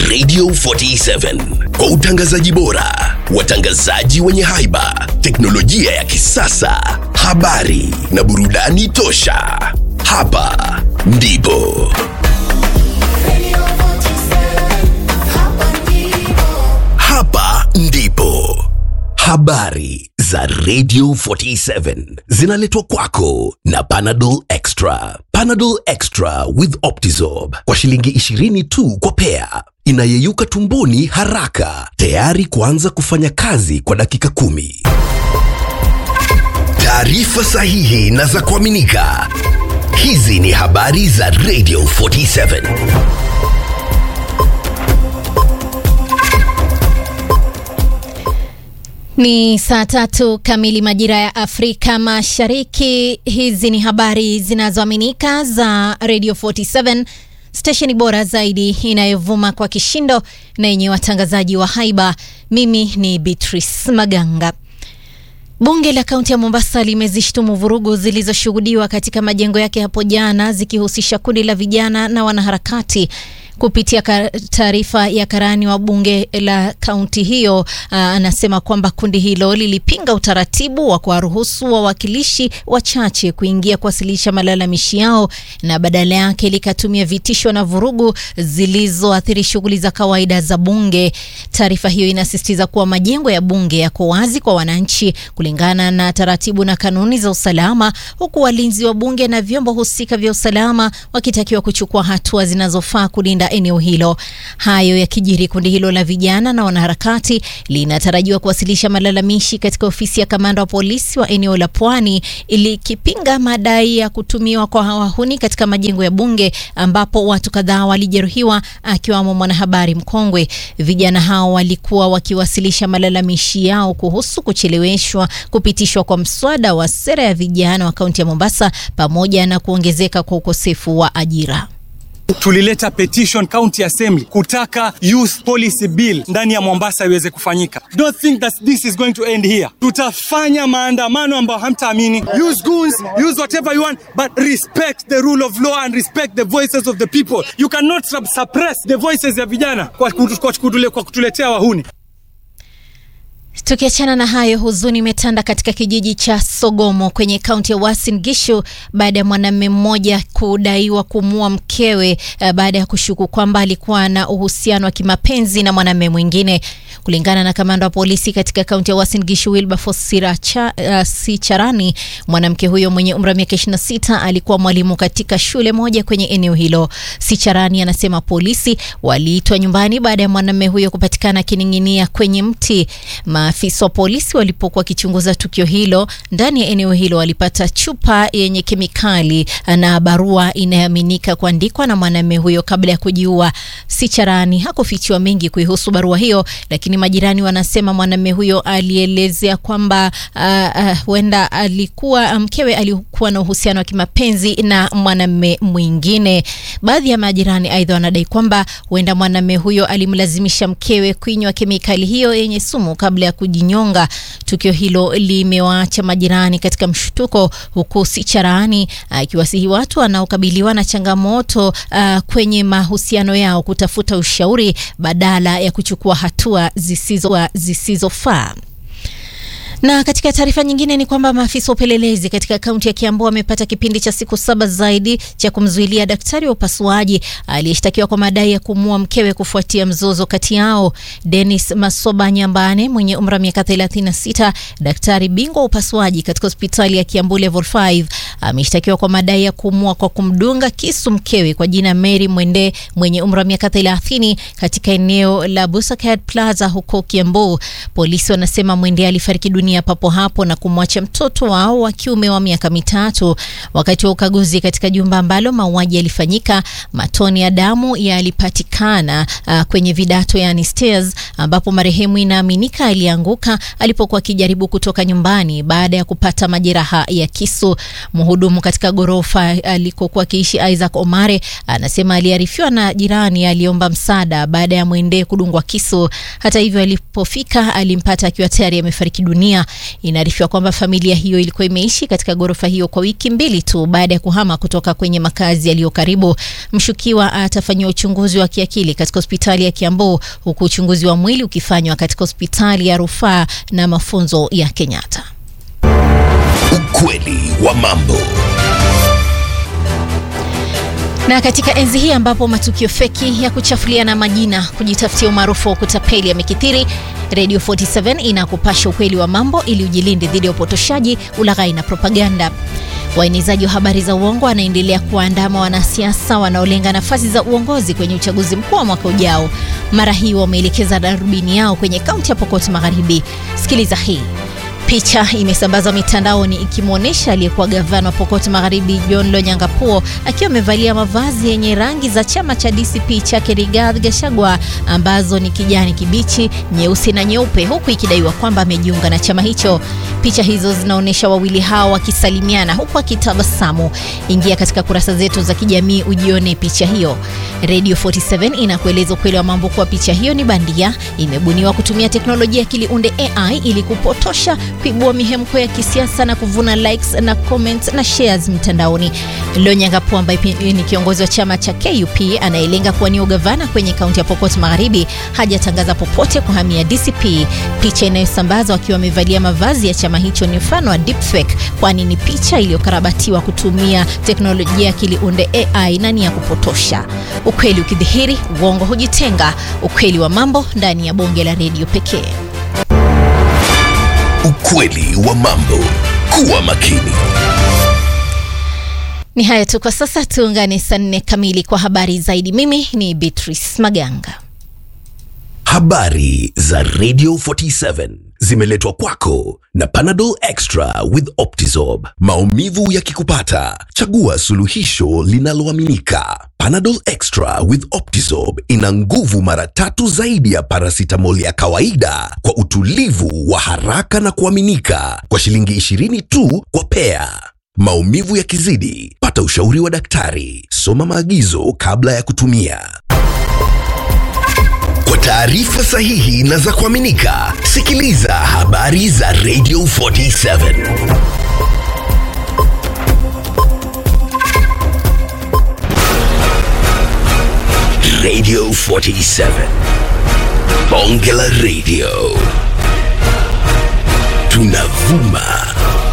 Radio 47 kwa utangazaji bora, watangazaji wenye haiba, teknolojia ya kisasa, habari na burudani tosha. Hapa ndipo hapa ndipo habari za Radio 47 zinaletwa kwako na Panadol Extra. Panadol Extra with Optizorb kwa shilingi 20 tu kwa pea, inayeyuka tumboni haraka, tayari kuanza kufanya kazi kwa dakika kumi. Taarifa sahihi na za kuaminika. Hizi ni habari za Radio 47. Ni saa tatu kamili majira ya Afrika Mashariki. Hizi ni habari zinazoaminika za Radio 47, stesheni bora zaidi inayovuma kwa kishindo na yenye watangazaji wa haiba. Mimi ni Beatrice Maganga. Bunge la kaunti ya Mombasa limezishtumu vurugu zilizoshuhudiwa katika majengo yake hapo jana zikihusisha kundi la vijana na wanaharakati. Kupitia taarifa ya karani wa bunge la kaunti hiyo, anasema kwamba kundi hilo lilipinga utaratibu wa kuwaruhusu wawakilishi wachache kuingia kuwasilisha malalamishi yao na badala yake likatumia vitisho na vurugu zilizoathiri shughuli za kawaida za bunge. Taarifa hiyo inasisitiza kuwa majengo ya bunge yako wazi kwa wananchi kulingana na taratibu na kanuni za usalama, huku walinzi wa bunge na vyombo husika vya usalama wakitakiwa kuchukua hatua zinazofaa kulinda eneo hilo. Hayo yakijiri, kundi hilo la vijana na wanaharakati linatarajiwa kuwasilisha malalamishi katika ofisi ya kamanda wa polisi wa eneo la Pwani ili kipinga madai ya kutumiwa kwa wahuni katika majengo ya bunge ambapo watu kadhaa walijeruhiwa akiwamo mwanahabari mkongwe. Vijana hao walikuwa wakiwasilisha malalamishi yao kuhusu kucheleweshwa kupitishwa kwa mswada wa sera ya vijana wa kaunti ya Mombasa pamoja na kuongezeka kwa ukosefu wa ajira. Tulileta petition county assembly kutaka youth policy bill ndani ya Mombasa iweze kufanyika. Don't think that this is going to end here. Tutafanya maandamano ambayo hamtaamini. Use goons, use whatever you want, but respect the rule of law and respect the voices of the people. You cannot suppress the voices ya vijana kwa, kwa, kwa kutuletea wahuni. Tukiachana na hayo, huzuni imetanda katika kijiji cha Sogomo kwenye kaunti ya Uasin Gishu baada ya mwanamume mmoja kudaiwa kumua mkewe uh, baada ya kushuku kwamba alikuwa na uhusiano wa kimapenzi na mwanamume mwingine. Kulingana na kamanda wa polisi katika kaunti ya Uasin Gishu Wilberforce Siracha, uh, Sicharani, mwanamke huyo mwenye umri wa miaka 26 alikuwa mwalimu katika shule moja kwenye eneo hilo. Sicharani anasema polisi waliitwa nyumbani baada ya mwanamume huyo kupatikana akining'inia kwenye mti. Maafisa wa polisi walipokuwa wakichunguza tukio hilo ndani ya eneo hilo walipata chupa yenye kemikali na barua inayoaminika kuandikwa na mwanamume huyo kabla ya kujiua. Sicharani hakufichiwa mengi kuihusu barua hiyo, lakini majirani wanasema mwanamume huyo alielezea kwamba huenda uh, uh, alikuwa mkewe alikuwa na uhusiano wa kimapenzi na mwanamume mwingine. Baadhi ya majirani aidha wanadai kwamba huenda mwanamume huyo alimlazimisha mkewe kunywa kemikali hiyo yenye sumu kabla ya kujinyonga. Tukio hilo limewaacha majirani katika mshtuko, huku Sicharani akiwasihi uh, watu wanaokabiliwa na changamoto uh, kwenye mahusiano yao kutafuta ushauri badala ya kuchukua hatua zisizo zisizofaa. Na katika taarifa nyingine ni kwamba maafisa wa upelelezi katika kaunti ya Kiambu wamepata kipindi cha siku saba zaidi cha kumzuilia daktari wa upasuaji aliyeshtakiwa kwa madai ya kumua mkewe kufuatia mzozo kati yao. Dennis Masoba Nyambane mwenye umri wa miaka 36, daktari bingwa wa upasuaji katika hospitali ya Kiambu level 5 ameshtakiwa kwa madai ya kumua kwa kumdunga kisu mkewe kwa jina Mary Mwende mwenye umri wa miaka 30 katika eneo la Busakad Plaza huko Kiambu. Polisi wanasema Mwende alifariki dunia papo hapo na kumwacha mtoto wao wa kiume wa miaka mitatu. Wakati wa ukaguzi katika jumba ambalo mauaji yalifanyika, matone ya damu yalipatikana uh, kwenye vidato yani stairs, ambapo marehemu inaaminika alianguka alipokuwa akijaribu kutoka nyumbani baada ya kupata majeraha ya kisu. Mhudumu katika ghorofa alikokuwa akiishi Isaac Omare anasema aliarifiwa na jirani aliomba msaada baada ya Mwende kudungwa kisu. Hata hivyo, alipofika alimpata akiwa tayari amefariki dunia dunia. Inaarifiwa kwamba familia hiyo ilikuwa imeishi katika ghorofa hiyo kwa wiki mbili tu baada ya kuhama kutoka kwenye makazi yaliyo karibu. Mshukiwa atafanyiwa uchunguzi wa kiakili katika hospitali ya Kiambu, huku uchunguzi wa mwili ukifanywa katika hospitali ya rufaa na mafunzo ya Kenyatta. Ukweli wa mambo. Na katika enzi hii ambapo matukio feki ya kuchafuliana majina, kujitafutia umaarufu wa kutapeli yamekithiri, Radio 47 inakupasha ukweli wa mambo ili ujilinde dhidi ya upotoshaji, ulaghai na propaganda. Waenezaji wa habari za uongo wanaendelea kuwaandama wanasiasa wanaolenga nafasi za uongozi kwenye uchaguzi mkuu wa mwaka ujao. Mara hii wameelekeza darubini yao kwenye kaunti ya Pokot Magharibi. Sikiliza hii. Picha imesambazwa mitandaoni ikimwonyesha aliyekuwa gavana wa Pokot Magharibi John Lonyangapuo akiwa amevalia mavazi yenye rangi za chama cha DCP chake Rigathi Gachagua ambazo ni kijani kibichi, nyeusi na nyeupe, huku ikidaiwa kwamba amejiunga na chama hicho. Picha hizo zinaonyesha wawili hao wakisalimiana huku akitabasamu. Ingia katika kurasa zetu za kijamii ujione picha hiyo. Radio 47 inakueleza ukweli wa mambo kuwa picha hiyo ni bandia, imebuniwa kutumia teknolojia ya kiliunde AI ili kupotosha kuibua mihemko ya kisiasa na kuvuna likes na comments na shares mtandaoni. Lonyangapuo ambaye ni kiongozi wa chama cha KUP anayelenga kuwania ugavana kwenye kaunti ya Pokot Magharibi hajatangaza popote kuhamia DCP. Picha inayosambazwa akiwa amevalia mavazi ya chama hicho ni mfano wa deepfake, kwani ni picha iliyokarabatiwa kutumia teknolojia ya kiliunde AI na ni ya kupotosha. Ukweli ukidhihiri, uongo hujitenga. Ukweli wa mambo ndani ya bonge la redio pekee. Ukweli wa mambo. Kuwa makini. Ni haya tu kwa sasa, tuungane saa nne kamili kwa habari zaidi. Mimi ni Beatrice Maganga. Habari za Radio 47 zimeletwa kwako na Panadol Extra with Optizorb. Maumivu yakikupata, chagua suluhisho linaloaminika. Panadol Extra with Optizorb ina nguvu mara tatu zaidi ya paracetamol ya kawaida kwa utulivu wa haraka na kuaminika kwa shilingi 20 tu kwa pea. Maumivu yakizidi, pata ushauri wa daktari. Soma maagizo kabla ya kutumia. Kwa taarifa sahihi na za kuaminika, sikiliza habari za Radio 47. Radio 47. Bonge la Radio. Tunavuma